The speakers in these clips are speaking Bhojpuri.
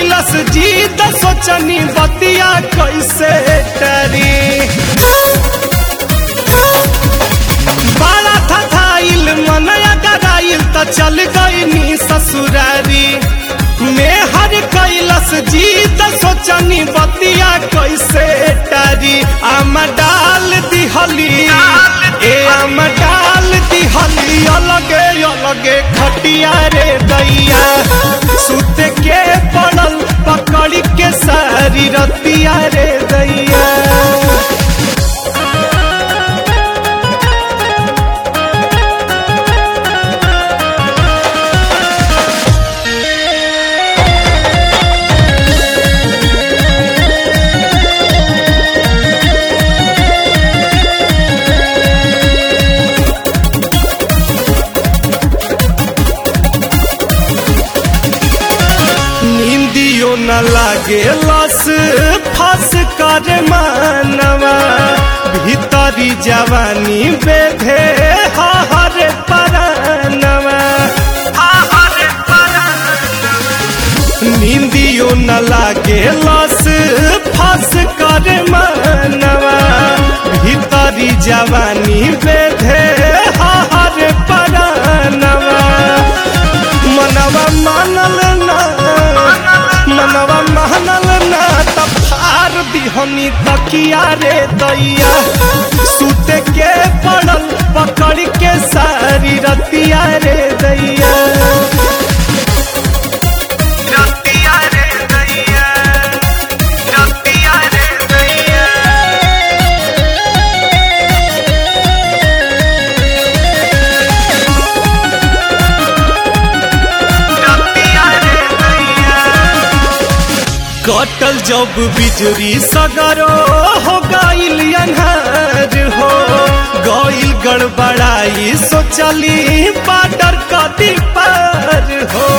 कैलस जीत सोचनी बतिया कैसे टरी बड़ा था थाइल मनया गराइल त चल गईनी ससुरारी में हर कैलस जीत सोचनी बतिया कैसे टरी आम डाल दिहली ए आम डाल दिहली अलगे अलगे खटिया रे दैया सुत के पड़ल पकड़ के सारी रतिया रे दैया निंदियो न लागे लस फस कर मानवा भीतरी जवानी बेधे हर परानवा निंदियो न लागे लस फस कर मानवा भीतरी जवानी बेधे हर परानवा मनवा मानल ना मनवा मानल ना तब फार दिहनी तकिया रे दैया सुत के पड़ल पकड़ के सारी रतिया रे दैया रतिया रे दैया रतिया रे दैया कटल जब बिजली सगरो हो गईल अन्हार हो गईल गड़बड़ाई सोचली पाटर कटी पार हो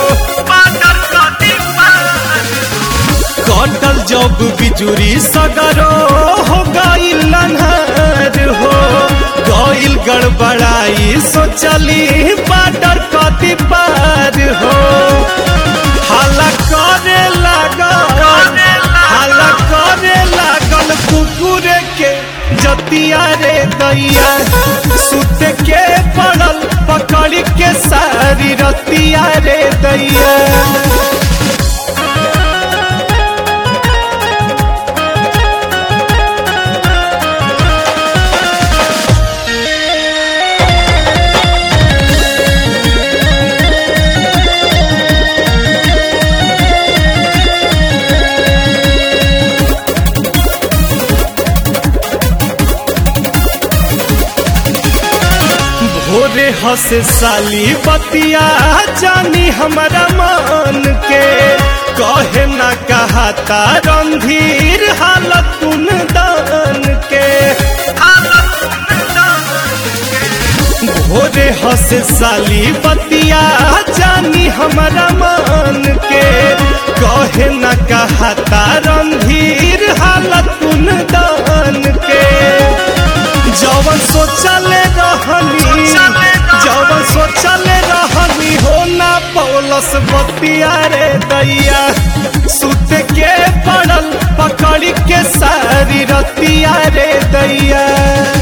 कटल जब बिजुरी सगरो हो गईल अन्हार हो गईल गड़बड़ाई सोचली पाटर कटी पार हो हाला करे लागल हाला करे लागल कुकुर के जतिया रे दैया सुत के पड़ल पकड़ के सारी रतिया रे दैया भोरे हंसे साली बतिया जानी हमारा मन के कहे ना कहता रंधीर हालत कुन दान के भोरे हंसे साली बतिया जानी हमारा मन के कहे ना कहता रंधीर हालत कुन दान के जवन सोचले रहनी जवन सोचले रहनी हो ना पौलस बतिया रे दैया सुत के पड़ल पकड़ के सारी रतिया रे दैया